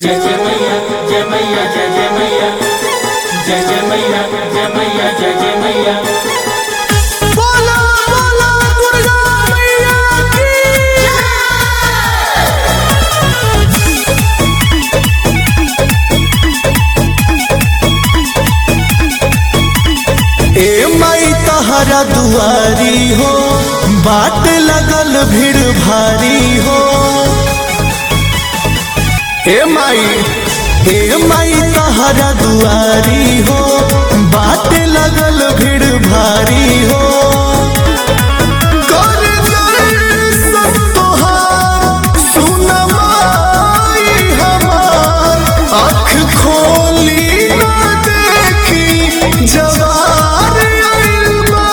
जय जय मैया जय मैया जय जय मैया जय जय मैया जय मैया जय जय मैया बोला बोला दुर्गा मैया की ए माई तहरा दुआरी हो बाट लगल भीड़ भारी हो ए माई ए माई तहरा दुआरी हो बाट लगल भीड़ भारी हो कर दर्शन तोहार, सुन माई हमार, आँख खोली ना देखी जवार आइल बा।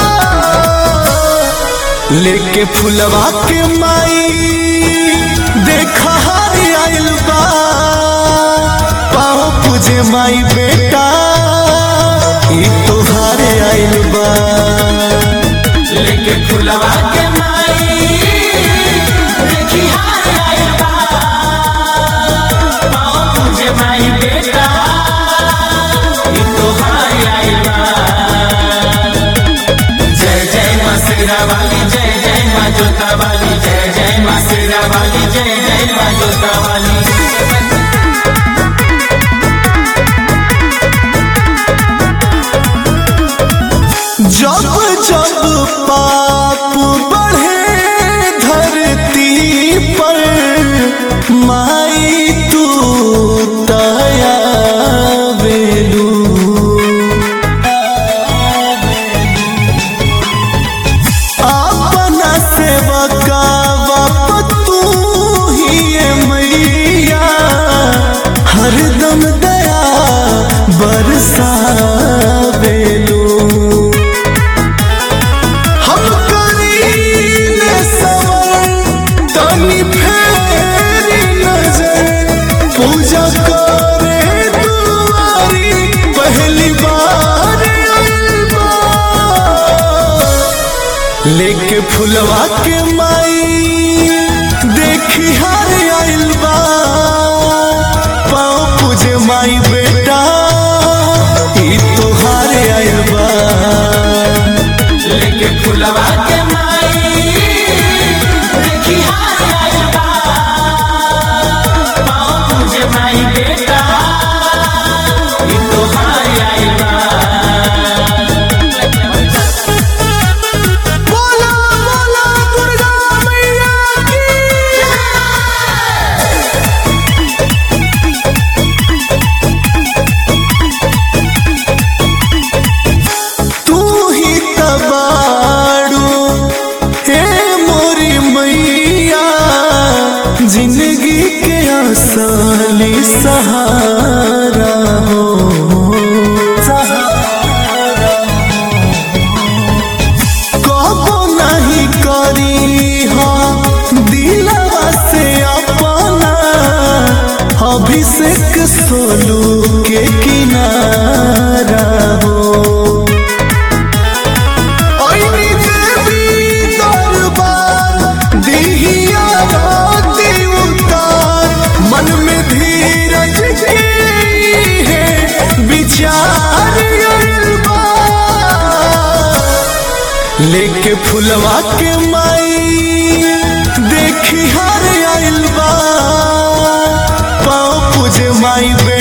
लेके फुलवा के माई देखा हारी आइल बा पाँव पूजे माई बेटा ई तोहारे आइल बा लेके फुलवा के माई देखी हार आइल बा पाँव पूजे माई बेटा ई तोहार आइल बा जय जय माँ शेरा वाली जय जय माँ जोता वाली जय जय माँ शेरा वाली जय जय माँ जोता वाली जब जब पाप बढ़े धरती पर माई तू दया बेलू अपना सेवका बाप तू ही है मैया हरदम दया बरसा बेलू हम करीले सवर तनी फेरी नजर पूजा करे दुआरी पहली बार आइल बा। लेके फुलवा के माई देखी हार आइल बा पाँव पूजे माई बेटा ई तोहार आइल बा लेके फुलवा के माई देखी हार आइल बा पाँव पूजे माई बेटा ई तोहार आइल बा बोला बोला दुर्गा मैया की तू ही तबाड़ू हे मोरी मैया जिंदगी के असली सहारा हो सहारा कबो नहीं करी हो दिलवा से अपना अभिषेक सोलू के किनारा हो ओइनी देवी दरबार दिहिया राती उतार मन में धीरज के है विचार आइल बा। लेके फुलवा के माई देखी हार आइल बा पाँव पूजे माई बे